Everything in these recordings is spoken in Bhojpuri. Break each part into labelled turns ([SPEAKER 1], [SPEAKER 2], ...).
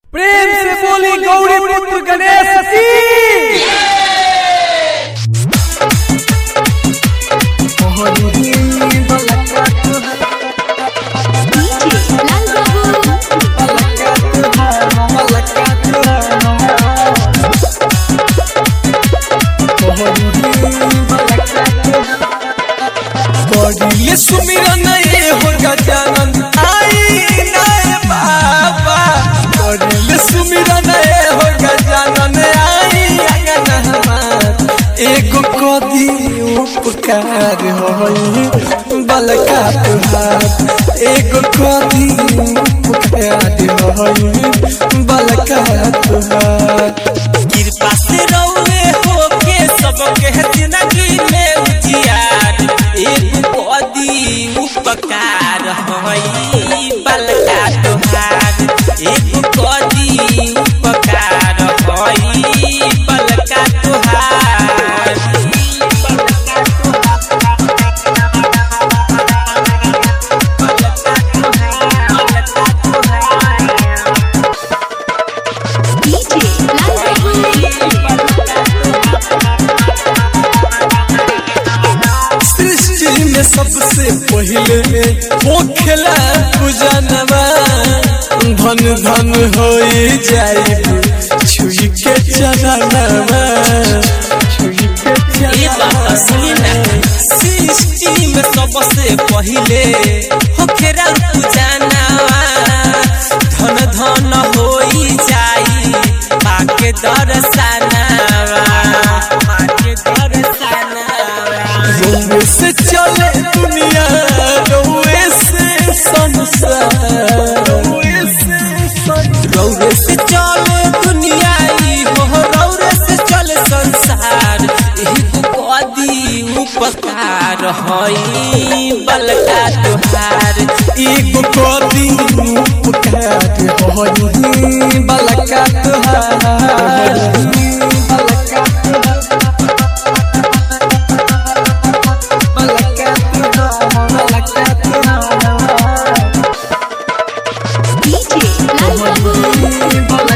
[SPEAKER 1] प्रेम से बोली गौरी पुत्र गणेश की
[SPEAKER 2] DJ Lal Babu.
[SPEAKER 1] ये सुमिरन ये हो गजानन आई नए बाबा ये सुमिरन ये हो गजानन आई अगन हमार एगो कदी उपकार होई बलका तुहार एगो कदी उपकार होई बलका तुहार
[SPEAKER 3] कृपा से रहुए हो के सबके जिंदगी में उजियार एक पदी उपकार हई बलका तुहार एक पदी उपकार हई बलका तुहार
[SPEAKER 2] DJ Lal Babu.
[SPEAKER 1] सृष्टि में सबसे पहले हो खेला पूजनवा धन धन हो जाई छुई के चरणवा छुई के
[SPEAKER 3] ये बात असली ना सृष्टि में सबसे पहिले होखेरा पूजनावा धन धन होई जाई पाके दर्शनावा पाके दर्शनावा
[SPEAKER 1] रोए से चले दुनिया रोए से संसार रोए से संसार
[SPEAKER 3] रौरे से चले दुनिया ई हो रौरे से चले संसार एही कदी उपकार हई बलका तुहार
[SPEAKER 1] एगो कदी उपकार होई बलका तुहार बलका बलका बलका
[SPEAKER 2] DJ Lal Babu.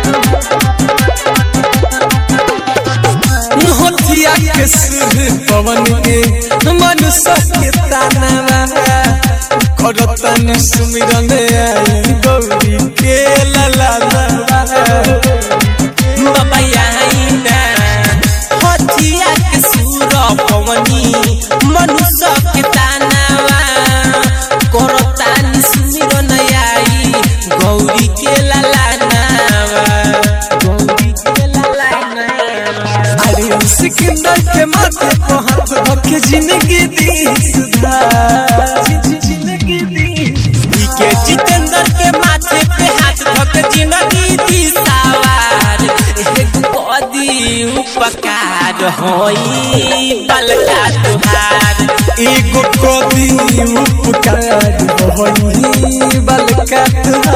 [SPEAKER 1] हथिया के सुर पवन के मनुष्य के तानवा करतन सुमिरन आई गौरी के ललावा
[SPEAKER 3] बाबा आईना हथिया के सूर पवनी मनुष्य के तानावा करतानी सुमिरन आई गौरी के ललानावा गौरी के ललानावा
[SPEAKER 1] अरे सिकंदर के माथे को हाथ रख जिंदगी दी सुधार जिंदगी दी
[SPEAKER 3] के जितेंद्र के माथे पे हाथ धक जिंदगी दी सवार एक कदी उपकार होई बलका तुहार
[SPEAKER 1] एगो कदी उपकार होई बलका तुहार